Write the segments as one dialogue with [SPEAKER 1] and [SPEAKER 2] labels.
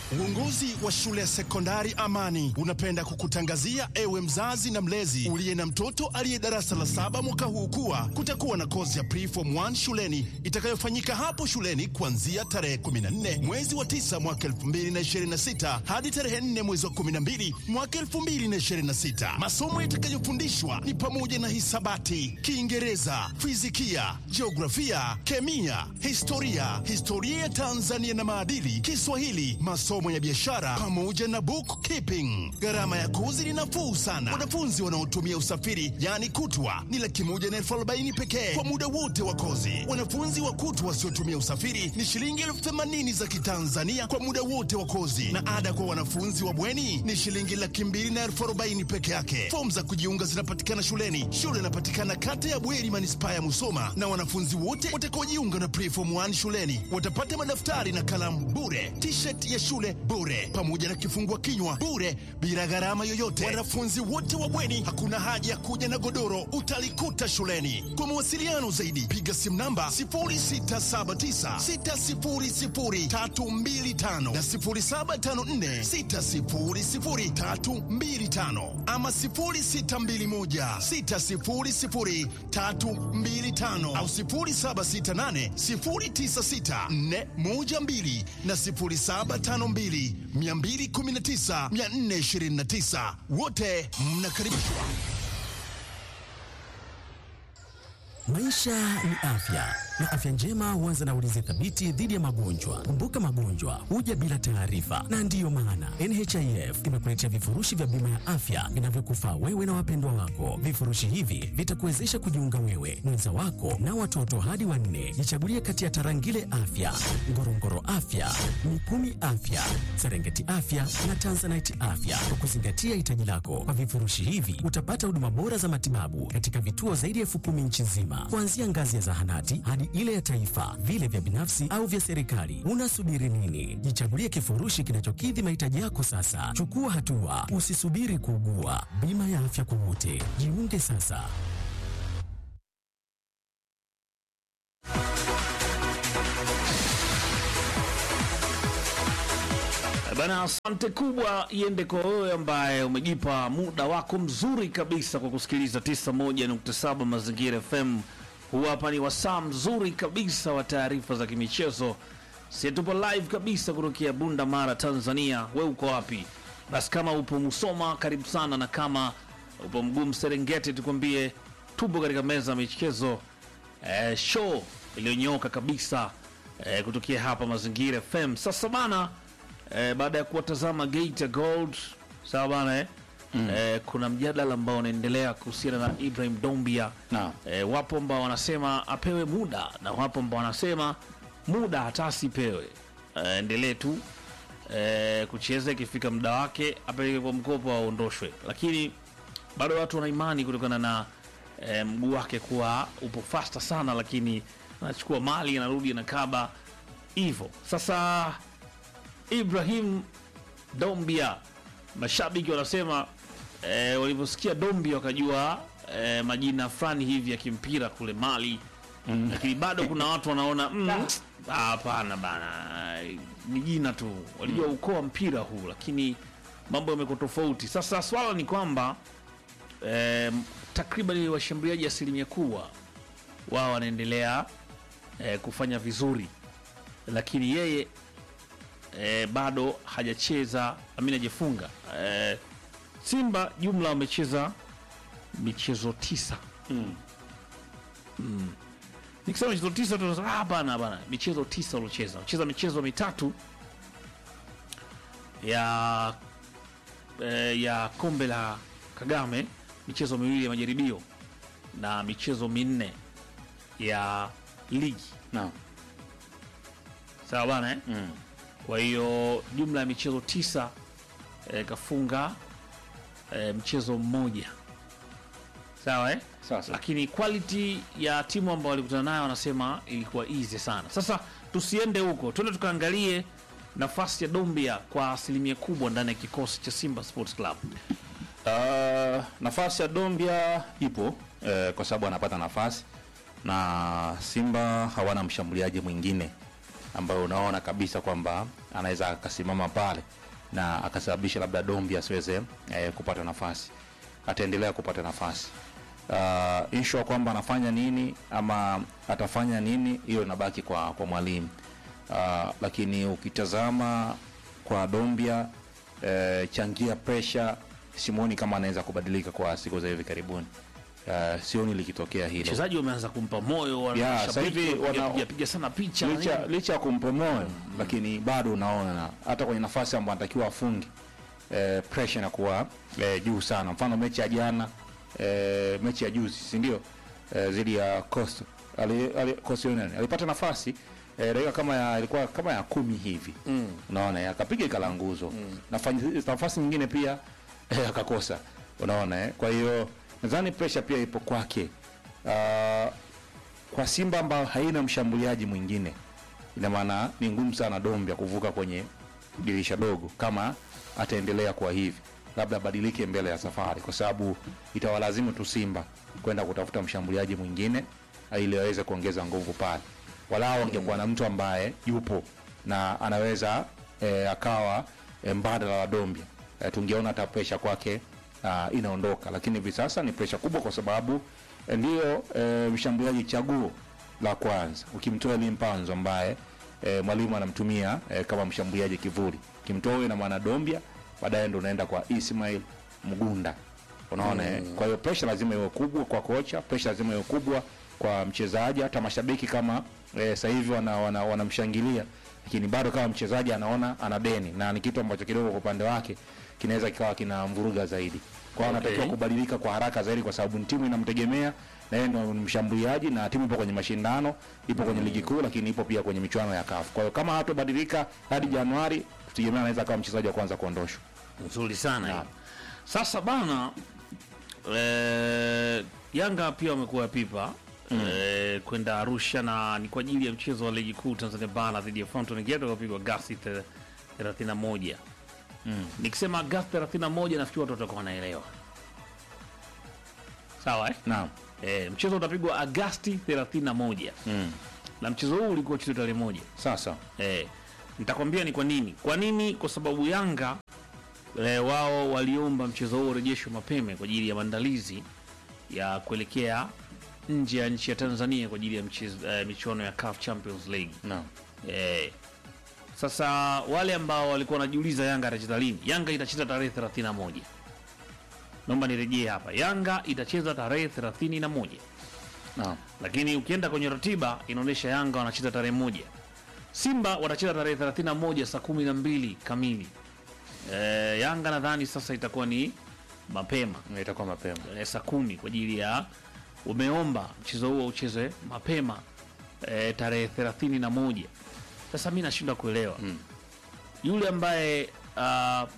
[SPEAKER 1] Uongozi wa shule ya sekondari Amani unapenda kukutangazia ewe mzazi na mlezi uliye na mtoto aliye darasa la saba mwaka huu kuwa kutakuwa na kozi ya preform 1 shuleni itakayofanyika hapo shuleni kuanzia tarehe 14 mwezi wa 9 mwaka 2026 hadi tarehe 4 mwezi wa 12 mwaka 2026. Masomo yatakayofundishwa ni pamoja na hisabati, Kiingereza, fizikia, jiografia, kemia, historia, historia ya Tanzania na maadili, Kiswahili, masomo ya biashara pamoja na bookkeeping. Gharama ya kozi ni nafuu sana. Wanafunzi wanaotumia usafiri yaani kutwa ni laki moja na elfu arobaini pekee kwa muda wote wa kozi. Wanafunzi wa kutwa wasiotumia usafiri ni shilingi elfu themanini za Kitanzania kwa muda wote wa kozi, na ada kwa wanafunzi wa bweni ni shilingi laki mbili na elfu arobaini peke yake. Fomu za kujiunga zinapatikana shuleni. Shule inapatikana kata ya Bweri, manispaa ya Musoma, na wanafunzi wote watakaojiunga na preform 1 shuleni watapata madaftari na kalamu bure, t-shirt ya shule bure, pamoja na kifungua kinywa bure, bila gharama yoyote. Wanafunzi wote wa bweni, hakuna haja ya kuja na godoro, utalikuta shuleni. Kwa mawasiliano zaidi, piga simu namba 0679600325 na 0754600325 ama 0621600325 au 0768096412 na 0752219429 wote mnakaribishwa.
[SPEAKER 2] Maisha ni afya na afya njema huanza na ulinzi thabiti dhidi ya magonjwa. Kumbuka, magonjwa huja bila taarifa, na ndiyo maana NHIF imekuletea vifurushi vya bima ya afya vinavyokufaa wewe na wapendwa wako. Vifurushi hivi vitakuwezesha kujiunga wewe, mwenza wako na watoto hadi wanne. Jichagulie kati ya Tarangire Afya, Ngorongoro Afya, Mikumi Afya, Serengeti Afya na Tanzanite Afya kwa kuzingatia hitaji lako. Kwa vifurushi hivi utapata huduma bora za matibabu katika vituo zaidi ya elfu kumi nchi nzima, kuanzia ngazi ya zahanati hadi ile ya taifa, vile vya binafsi au vya serikali. Unasubiri nini? Jichagulie kifurushi kinachokidhi mahitaji yako sasa. Chukua hatua, usisubiri kuugua. Bima ya afya kwa wote, jiunge sasa.
[SPEAKER 3] Bana, asante kubwa iende kwa wewe ambaye umejipa muda wako mzuri kabisa kwa kusikiliza 91.7 Mazingira FM. Huu hapa ni wasaa mzuri kabisa wa taarifa za kimichezo. Si tupo live kabisa kutokea Bunda Mara, Tanzania. We uko wapi? Basi kama upo Musoma, karibu sana, na kama upo Mgumu Serengeti, tukwambie tupo katika meza ya michezo eh, show iliyonyooka kabisa eh, kutokea hapa Mazingira FM. Sasa bana eh, baada ya kuwatazama Geita Gold sawa bana eh? Eh, kuna mjadala ambao unaendelea kuhusiana na Ibrahim Dombia
[SPEAKER 4] Naam.
[SPEAKER 3] eh, wapo ambao wanasema apewe muda na wapo ambao wanasema muda hata asipewe, eh, endelee tu eh, kucheza, ikifika muda wake apeleke kwa mkopo aondoshwe, lakini bado watu wana imani kutokana na eh, mguu wake kuwa upo fasta sana, lakini anachukua mali anarudi anakaba hivyo. Sasa Ibrahim Dombia, mashabiki wanasema eh, walivyosikia Dombia wakajua eh, majina fulani hivi ya kimpira kule Mali mm. Lakini bado kuna watu wanaona mm, ah, hapana bana, ni jina tu, walijua ukoo wa mpira huu, lakini mambo yamekuwa tofauti. Sasa swala ni kwamba eh, takriban washambuliaji asilimia kubwa wao wanaendelea eh, kufanya vizuri, lakini yeye eh, bado hajacheza amini hajafunga eh, Simba jumla wamecheza michezo tisa mm. Nikisema michezo tisa tunasema ah, bana bana, michezo tisa uliocheza cheza michezo mitatu ya eh, ya kombe la Kagame, michezo miwili ya majaribio na michezo minne ya ligi,
[SPEAKER 4] Naam.
[SPEAKER 3] sawa bana eh?
[SPEAKER 4] Mm.
[SPEAKER 3] Kwa hiyo jumla ya michezo tisa eh, kafunga eh, mchezo mmoja sawa eh?
[SPEAKER 4] Sawa sawa.
[SPEAKER 3] Lakini quality ya timu ambao walikutana nayo wanasema ilikuwa easy sana. Sasa tusiende huko, tuende tukaangalie nafasi ya Dombia kwa asilimia kubwa ndani ya kikosi cha Simba Sports Club.
[SPEAKER 4] Uh, nafasi ya Dombia ipo eh, kwa sababu anapata nafasi na Simba hawana mshambuliaji mwingine ambayo unaona kabisa kwamba anaweza akasimama pale na akasababisha labda Dombi asiweze eh, kupata nafasi, ataendelea kupata nafasi. Uh, issue ya kwamba anafanya nini ama atafanya nini, hiyo inabaki kwa, kwa mwalimu uh, lakini ukitazama kwa Dombia eh, changia pressure, simuoni kama anaweza kubadilika kwa siku za hivi karibuni. Uh, sioni likitokea hilo
[SPEAKER 3] wachezaji wameanza kumpa moyo wana-
[SPEAKER 4] Yeah,
[SPEAKER 3] mashabiki
[SPEAKER 4] sasa hivi
[SPEAKER 3] wamepiga-
[SPEAKER 4] wana-
[SPEAKER 3] piga- piga sana picha
[SPEAKER 4] licha,
[SPEAKER 3] nini.
[SPEAKER 4] licha ya kumpa moyo lakini bado unaona na hata kwenye nafasi ambayo anatakiwa afunge eh, pressure inakuwa eh, juu sana. Mfano mechi ya jana eh, mechi ya juzi si ndio eh, dhidi ya Costa ali, ali, Costa Union alipata nafasi eh, dakika kama ya ilikuwa kama ya kumi hivi mm. unaona eh, akapiga ikalanguzo mm. nafasi, nafasi nyingine pia eh, akakosa unaona eh. Kwa hiyo nadhani pressure pia ipo kwake uh, kwa Simba ambayo haina mshambuliaji mwingine, ina maana ni ngumu sana Dombia kuvuka kwenye dirisha dogo kama ataendelea kwa hivi, labda abadilike mbele ya safari, kwa sababu itawalazimu tu Simba kwenda kutafuta mshambuliaji mwingine ili aweze kuongeza nguvu pale. Walao angekuwa na mtu ambaye yupo na anaweza e, akawa e, mbadala wa Dombia e, tungeona hata presha kwake ah, inaondoka, lakini hivi sasa ni presha kubwa kwa sababu eh, ndiyo e, mshambuliaji chaguo la kwanza ukimtoa Elie Mpanzo ambaye e, mwalimu anamtumia e, kama mshambuliaji kivuli, kimtoa huyo na maana Dombia, baadaye ndo unaenda kwa Ismail Mgunda, unaona mm. Kwa hiyo pressure lazima iwe kubwa kwa kocha, pressure lazima iwe kubwa kwa mchezaji, hata mashabiki kama e, sasa hivi wanamshangilia wana, wana wanamshangilia, lakini bado kama mchezaji anaona ana deni na ni kitu ambacho kidogo kwa upande wake kinaweza kikawa kina mvuruga zaidi. Kwa hiyo
[SPEAKER 3] Okay.
[SPEAKER 4] anatakiwa kubadilika kwa haraka zaidi, kwa sababu timu inamtegemea na yeye ndo ni mshambuliaji, na timu ipo kwenye mashindano, ipo kwenye ligi kuu, lakini ipo pia kwenye michuano ya CAF. Kwa hiyo kama hatobadilika hadi Januari, tutegemea anaweza kama mchezaji wa kwanza kuondoshwa.
[SPEAKER 3] nzuri sana
[SPEAKER 4] Yeah.
[SPEAKER 3] hiyo. Sasa bana eh, Yanga pia wamekuwa pipa eh, kwenda Arusha na ni kwa ajili ya mchezo wa ligi kuu Tanzania bara dhidi ya Fountain Gate uliopigwa Agasti te- 31. Nikisema Agasti 31 nafikiri watu watakuwa wanaelewa. Sawa eh?
[SPEAKER 4] Naam.
[SPEAKER 3] Eh, mchezo utapigwa Agasti 31
[SPEAKER 4] Mm.
[SPEAKER 3] na mchezo huu ulikuwa uchezwe tarehe moja.
[SPEAKER 4] Sasa
[SPEAKER 3] Eh, nitakwambia ni kwa nini. Kwa nini? Kwa sababu Yanga eh, wao waliomba mchezo huo urejeshwe mapema kwa ajili ya maandalizi ya kuelekea nje ya nchi ya Tanzania kwa ajili ya mchezo, eh, michuano ya CAF Champions League.
[SPEAKER 4] naam.
[SPEAKER 3] Eh, sasa wale ambao walikuwa wanajiuliza Yanga atacheza lini, Yanga itacheza tarehe 31. Naomba nirejee hapa, Yanga itacheza tarehe 31
[SPEAKER 4] Naam.
[SPEAKER 3] lakini ukienda kwenye ratiba inaonyesha Yanga wanacheza tarehe moja, Simba watacheza tarehe 31 saa kumi na mbili kamili. E, Yanga nadhani sasa itakuwa ni mapema
[SPEAKER 4] Itakuwa mapema.
[SPEAKER 3] e, saa kumi kwa ajili ya umeomba mchezo huo uchezwe mapema e, tarehe 31. Sasa mi nashindwa kuelewa
[SPEAKER 4] Mm.
[SPEAKER 3] yule ambaye uh,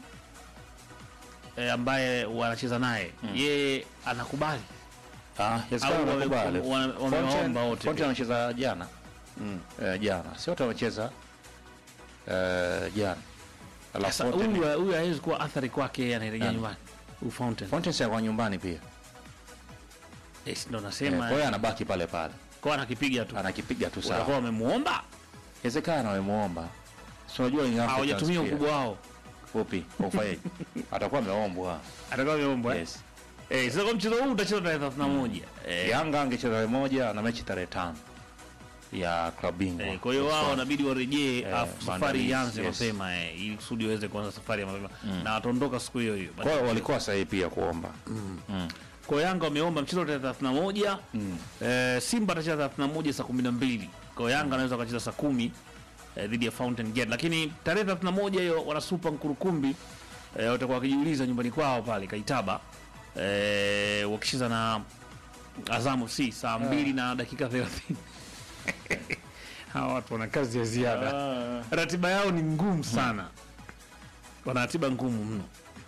[SPEAKER 3] e, ambaye wanacheza naye yeye anakubali
[SPEAKER 4] Ah, yawezekana
[SPEAKER 3] Au wame-
[SPEAKER 4] wanakubali.
[SPEAKER 3] wame- wamewaomba
[SPEAKER 4] Fontaine-
[SPEAKER 3] wote
[SPEAKER 4] Fontaine
[SPEAKER 3] pia.
[SPEAKER 4] anacheza jana. Eh, jana. Si wote wamecheza eh, jana. Alafu
[SPEAKER 3] Sasa
[SPEAKER 4] Fontaine-
[SPEAKER 3] huyu huyu hawezi kuwa athari kwake yeye anarejea
[SPEAKER 4] Nani?
[SPEAKER 3] nyumbani. Huyu Fountain.
[SPEAKER 4] Fontaine si kwa nyumbani pia.
[SPEAKER 3] Yes, ndo
[SPEAKER 4] Eh,
[SPEAKER 3] nasema
[SPEAKER 4] Kwa hiyo anabaki pale pale.
[SPEAKER 3] kwa anakipiga tu.
[SPEAKER 4] Anakipiga tu
[SPEAKER 3] Watakuwa
[SPEAKER 4] sawa.
[SPEAKER 3] wamemuomba
[SPEAKER 4] Inawezekana wamemuomba. Si unajua ni Africans
[SPEAKER 3] hawajatumia
[SPEAKER 4] pia.
[SPEAKER 3] ukubwa wao.
[SPEAKER 4] Upi? Ufanyaje? Atakuwa ameombwa.
[SPEAKER 3] Atakuwa ameombwa. eh?
[SPEAKER 4] Yes.
[SPEAKER 3] Eh, sasa kwa mchezo huu utacheza tarehe 31. Eh,
[SPEAKER 4] Yanga angecheza tarehe moja na mechi tarehe tano ya klabu bingwa.
[SPEAKER 3] eh, kwa hiyo wao wanabidi warejee
[SPEAKER 4] Eh,
[SPEAKER 3] afu safari
[SPEAKER 4] maandalizi,
[SPEAKER 3] ianze
[SPEAKER 4] yes.
[SPEAKER 3] mapema eh, ili kusudi waweze kuanza safari ya mapema na wataondoka siku hiyo hiyo.
[SPEAKER 4] Kwa hiyo walikuwa sahihi pia kuomba.
[SPEAKER 3] Kwa hiyo Yanga wameomba mchezo tarehe 31. Eh, Simba atacheza 31 saa 12. Kwa hiyo Yanga anaweza akacheza saa 10 eh, dhidi ya Fountain Gate. Lakini tarehe 31 hiyo wana Super Nkurukumbi eh, watakuwa wakijiuliza nyumbani kwao pale Kaitaba eh, wakicheza na Azam FC saa 2 na dakika 30. Hawa watu wana kazi ya ziada. Ratiba yao ni ngumu sana. Wana ratiba ngumu mno.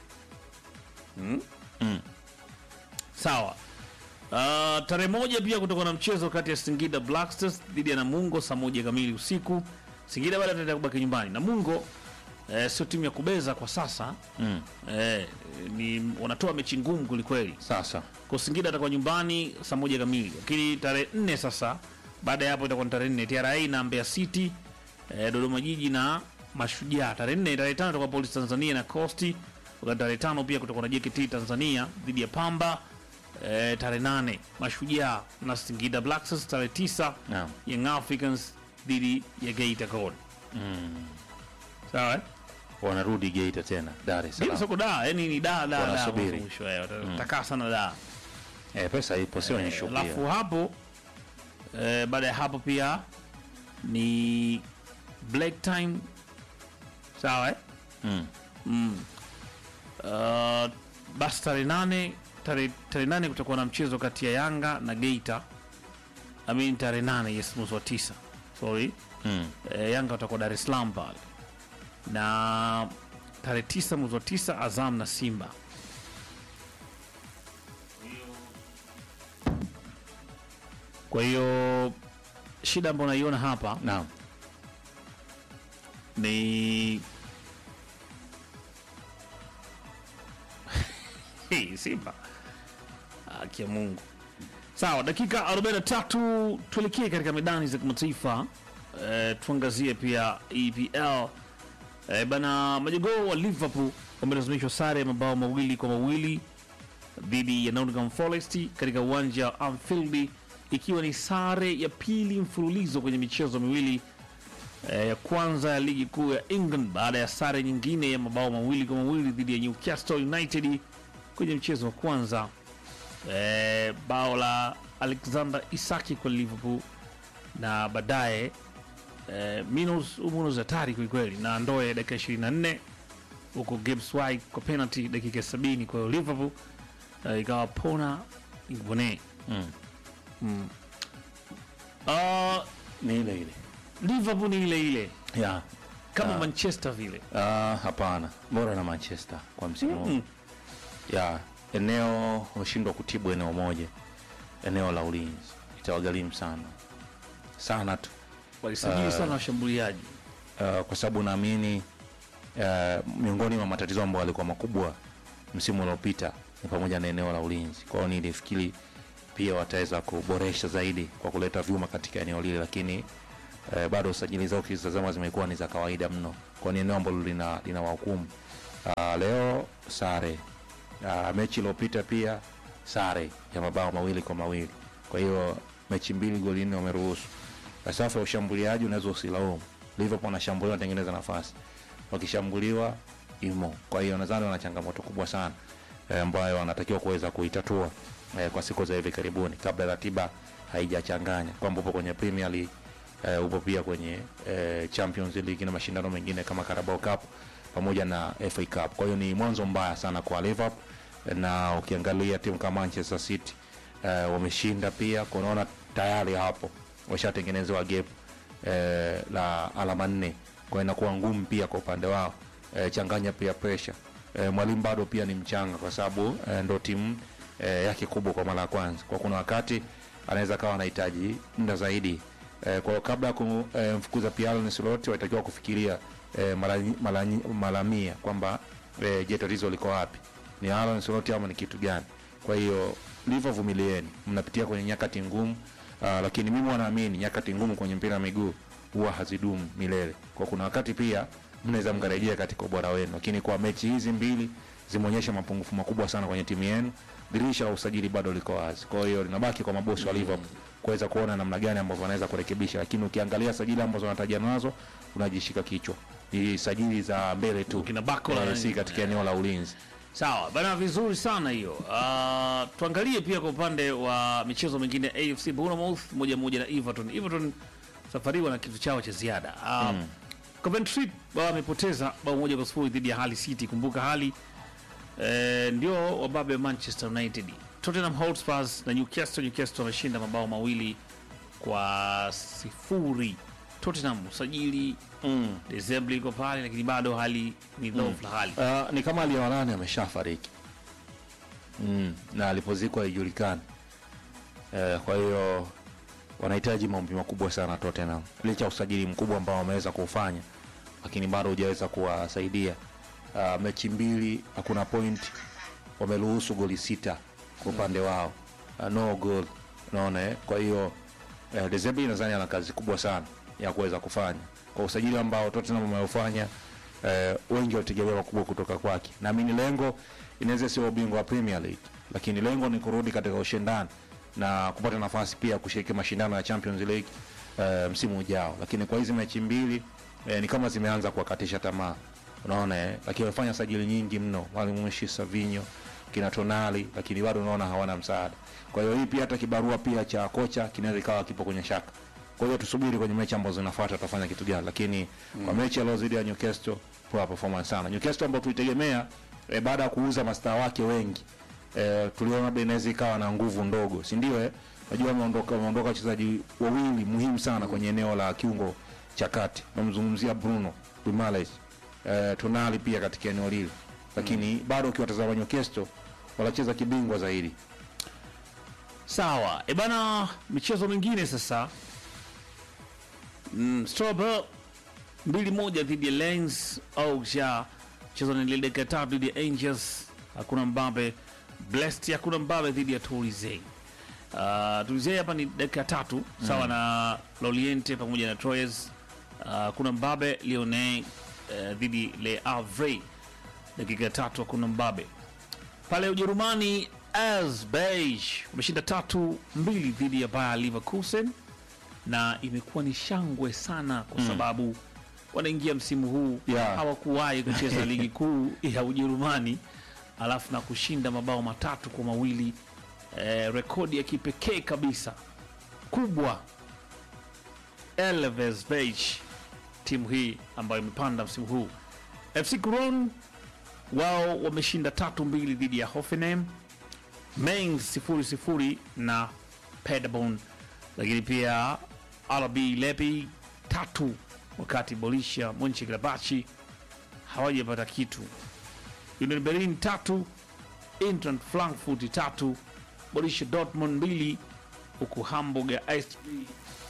[SPEAKER 3] Sawa. Uh, tarehe moja pia kutakuwa na mchezo kati ya Singida Black Stars dhidi ya Namungo saa moja kamili usiku. Singida bado ataendelea kubaki nyumbani. Namungo eh, sio timu ya kubeza kwa sasa
[SPEAKER 4] Mm.
[SPEAKER 3] eh, ni wanatoa mechi ngumu kwelikweli.
[SPEAKER 4] Sasa
[SPEAKER 3] Kwa Singida atakuwa nyumbani saa moja kamili, lakini tarehe nne sasa, baada ya hapo itakuwa ni tarehe nne TRA na Mbeya City eh, Dodoma Jiji na Mashujaa tarehe nne. Tarehe tano itakuwa Polisi Tanzania na Costi, wakati tarehe tano pia kutakuwa na JKT Tanzania dhidi ya Pamba. Eh, tarehe nane Mashujaa na Singida Black Stars. Tarehe tisa
[SPEAKER 4] Naam.
[SPEAKER 3] Young Africans dhidi ya Geita Gold. Sawa eh?
[SPEAKER 4] wanarudi Geita tena Dar es
[SPEAKER 3] Bila
[SPEAKER 4] Salaam.
[SPEAKER 3] soko da, yani ni da da da
[SPEAKER 4] Wanasubiri.
[SPEAKER 3] mwanzo mwisho eh, watakaa sana da.
[SPEAKER 4] Eh, pesa ipo sio
[SPEAKER 3] Eh,
[SPEAKER 4] issue
[SPEAKER 3] Alafu
[SPEAKER 4] pia.
[SPEAKER 3] hapo eh, baada ya hapo pia ni black time sawa eh?
[SPEAKER 4] Mm.
[SPEAKER 3] Uh, basi tarehe nane tarehe tarehe nane kutakuwa na mchezo kati ya Yanga na Geita. I mean tarehe nane yes, mwezi wa tisa sorry
[SPEAKER 4] Mm.
[SPEAKER 3] eh, Yanga watakuwa Dar es Salaam pale, na tarehe tisa mwezi wa tisa Azam na Simba. Kwa hiyo shida ambayo naiona hapa
[SPEAKER 4] Naam.
[SPEAKER 3] ni Hey, Simba haki ya Mungu. Sawa, dakika 43 tuelekee katika medani za kimataifa eh, tuangazie pia EPL eh, bana majogoo wa Liverpool wamelazimishwa sare ya mabao mawili kwa mawili dhidi ya Nottingham Forest katika uwanja wa Anfield ikiwa ni sare ya pili mfululizo kwenye michezo miwili eh, ya kwanza ya ligi kuu ya England baada ya sare nyingine ya mabao mawili kwa mawili dhidi ya Newcastle United kwenye mchezo wa kwanza. Eh, bao la Alexander Isaki kwa Liverpool na baadaye eh, Minos Umunos hatari kwelikweli na Ndoe dakika 24 huko Gibbs White kwa penalty dakika ya 70. Kwa hiyo Liverpool eh, ikawa pona Igbone.
[SPEAKER 4] Mm.
[SPEAKER 3] Uh,
[SPEAKER 4] Ni ile ile.
[SPEAKER 3] Liverpool ni ile ile
[SPEAKER 4] Yeah.
[SPEAKER 3] kama
[SPEAKER 4] Ah.
[SPEAKER 3] Manchester vile.
[SPEAKER 4] Ah, hapana. Bora na Manchester kwa msimu huu.
[SPEAKER 3] Mm.
[SPEAKER 4] Ya, eneo wameshindwa kutibu eneo moja. Eneo la ulinzi. Itawagharimu sana. Sana tu.
[SPEAKER 3] Walisajili sana washambuliaji.
[SPEAKER 4] uh, kwa sababu naamini uh, miongoni mwa matatizo ambayo yalikuwa makubwa msimu uliopita ni pamoja na eneo la ulinzi. Kwa hiyo nilifikiri pia wataweza kuboresha zaidi kwa kuleta vyuma katika eneo lile, lakini uh, bado usajili zao ukizitazama zimekuwa ni za kawaida mno, kwa ni eneo ambalo lina, lina wahukumu uh, leo sare uh, mechi iliyopita pia sare ya mabao mawili kwa mawili. Kwa hiyo mechi mbili goli nne wameruhusu. Kwa safu ya ushambuliaji unaweza usilaumu. Liverpool wanashambulia wanatengeneza nafasi, wakishambuliwa imo. Kwa hiyo nadhani wana changamoto kubwa sana eh, ambayo wanatakiwa kuweza kuitatua eh, kwa siku za hivi karibuni, kabla ratiba haijachanganya kwamba upo kwenye Premier League eh, upo pia kwenye eh, Champions League na mashindano mengine kama Carabao Cup pamoja na FA Cup. Kwa hiyo ni mwanzo mbaya sana kwa Liverpool, na ukiangalia timu kama Manchester City eh, wameshinda pia, kwa unaona tayari hapo washatengenezewa gap eh, la alama nne, kwa hiyo inakuwa ngumu pia kwa upande wao eh, changanya pia pressure eh, mwalimu bado pia ni mchanga kwa sababu eh, ndo timu eh, yake kubwa kwa mara ya kwanza, kwa kuna wakati anaweza kawa anahitaji muda zaidi eh, kwa hiyo kabla ya kumfukuza eh, pia Arne Slot walitakiwa kufikiria eh, mara mara mara mia kwamba eh, je, tatizo liko wapi? Ni Arne Slot ama ni kitu gani? Kwa hiyo ndivyo, vumilieni, mnapitia kwenye nyakati ngumu. Uh, lakini mimi wanaamini nyakati ngumu kwenye mpira wa miguu huwa hazidumu milele, kwa kuna wakati pia mnaweza mkarejea katika ubora wenu, lakini kwa mechi hizi mbili zimeonyesha mapungufu makubwa sana kwenye timu yenu. Dirisha la usajili bado liko wazi, kwa hiyo linabaki kwa mabosi wa Liverpool kuweza kuona namna gani ambavyo wanaweza kurekebisha, lakini ukiangalia sajili ambazo wanataja nazo unajishika kichwa, ni sajili za mbele tu,
[SPEAKER 3] Kina Barcola na
[SPEAKER 4] si
[SPEAKER 3] nini.
[SPEAKER 4] katika eneo la ulinzi.
[SPEAKER 3] Sawa bana, vizuri sana hiyo. Uh, tuangalie pia kwa upande wa michezo mingine AFC Bournemouth moja moja na Everton. Everton safari wana kitu chao cha ziada. Uh, Coventry wao wamepoteza bao moja kwa sifuri dhidi ya Hull City. Kumbuka Hull eh, ndio wababe wa Manchester United. Tottenham Hotspur na Newcastle, Newcastle wameshinda mabao mawili kwa sifuri. Tottenham usajili
[SPEAKER 4] Mm.
[SPEAKER 3] Desemble iko pale, lakini bado hali ni dhaifu la hali
[SPEAKER 4] Uh, ni kama aliyewanane ameshafariki mm, na alipozikwa haijulikani. Uh, kwa hiyo wanahitaji maombi makubwa sana Tottenham, licha ya usajili mkubwa ambao wameweza kuufanya, lakini bado hujaweza kuwasaidia. Uh, mechi mbili hakuna point, wameruhusu goli sita kwa upande wao, uh, no goal, unaona eh? Kwa hiyo uh, Desembe nadhani ana kazi kubwa sana ya kuweza kufanya kwa usajili ambao Tottenham wameufanya eh, wengi walitegemea makubwa kutoka kwake. Naamini lengo inaweza sio ubingwa wa Premier League, lakini lengo ni kurudi katika ushindani na kupata nafasi pia ya kushiriki mashindano ya Champions League eh, msimu ujao. Lakini kwa hizi mechi mbili eh, ni kama zimeanza kuwakatisha tamaa, unaona eh, lakini wamefanya sajili nyingi mno, walimuishi Savinho kina Tonali, lakini bado unaona hawana msaada. Kwa hiyo hii pia hata kibarua pia cha kocha kinaweza ikawa kipo kwenye shaka. Kwa hiyo tusubiri kwenye mechi ambazo zinafuata tutafanya kitu gani, lakini kwa mechi ya leo dhidi ya Newcastle poor performance sana. Newcastle ambao tulitegemea eh, baada ya kuuza mastaa wake wengi eh, tuliona labda inaweza ikawa na nguvu ndogo, si ndio? Eh, najua wameondoka wameondoka wachezaji wawili muhimu sana kwenye eneo la kiungo cha kati, namzungumzia Bruno Guimaraes eh, Tonali pia katika eneo lile, lakini bado ukiwatazama Newcastle wanacheza kibingwa zaidi.
[SPEAKER 3] Sawa, e bana, michezo mingine sasa. Mm, Strasbourg mbili moja dhidi ya Lens Auxerre, mchezo ni dakika tatu dhidi ya Angels, hakuna mbabe. Brest hakuna mbabe dhidi ya Toulouse. Uh, Toulouse hapa ni dakika tatu sawa na Lorient pamoja na Troyes. Uh, hakuna mbabe. Lyonnais uh, dhidi Le Havre dakika tatu hakuna mbabe pale Ujerumani Asbach wameshinda tatu mbili dhidi ya Bayer Leverkusen, na imekuwa ni shangwe sana kwa sababu wanaingia msimu huu
[SPEAKER 4] Yeah.
[SPEAKER 3] hawakuwahi kucheza ligi kuu ya Ujerumani alafu na kushinda mabao matatu kwa mawili eh, rekodi ya kipekee kabisa kubwa. Elversberg timu hii ambayo imepanda msimu huu. FC Köln wao wameshinda tatu mbili dhidi ya Hoffenheim, Mainz sifuri sifuri na Paderborn, lakini pia RB Leipzig tatu, wakati Borussia Mönchengladbach hawajapata kitu. Union Berlin tatu, Eintracht Frankfurt tatu, Borussia Dortmund mbili, huku Hamburg ya ISP